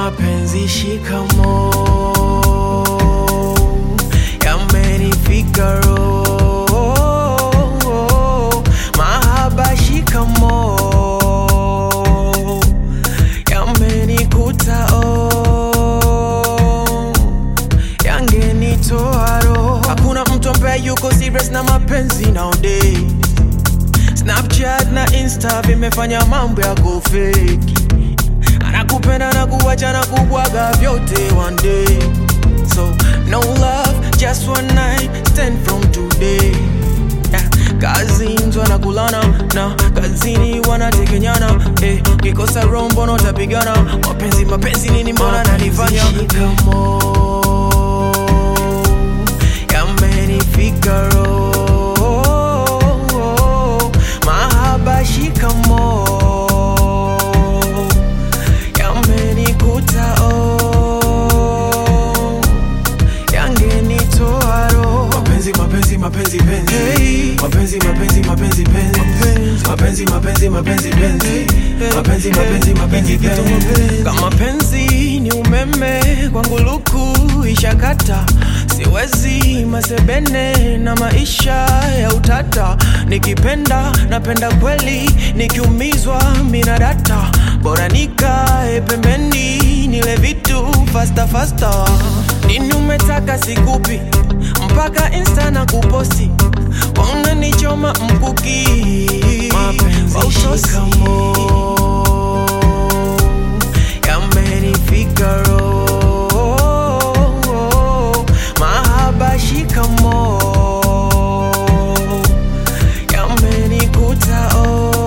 mapenzi shikamo yamenifika roho mahaba shikamo yamenikuta oh yangenitoa roho hakuna mtu ambaye yuko serious na mapenzi nowadays snapchat na insta vimefanya mambo ya kufeki anakupenda na kuwacha na kubwaga vyote one day so no love just one night stand from today yeah. kazini wanakulana na kazini wanatekenyana eh, kikosa rombo notapigana mapenzi mapenzi nini mbona nalifanya yamenifika roho mahaba shikamo yamenikuta oh yangenitoa roho mapenzi mapenzi mapenzi penzi Hey. mapenzi mapenzi mapenzi penzi mapenzi mapenzi mapenzi penzi mapenzi mapenzi mapenzi penzi kama penzi ni umeme kwangu luku ishakata siwezi masebene na maisha ya utata nikipenda napenda kweli nikiumizwa mina data bora nikae pembeni nile vitu fasta fasta nini umetaka sikupi mpaka insta na kuposti wanganichoma mkuki Kwa utosi. yamenifika roho mahaba shikamo yamenikuta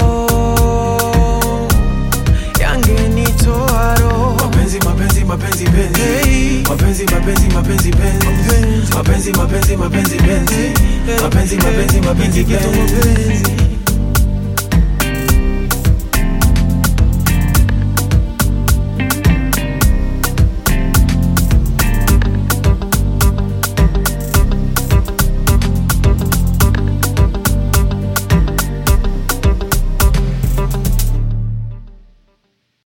oh yangenitoa roho mapenzi mapenzi mapenzi penzi Hey. mapenzi mapenzi mapenzi penzi mapenzi mapenzi mapenzi penzi mapenzi mapenzi mapenzi penzi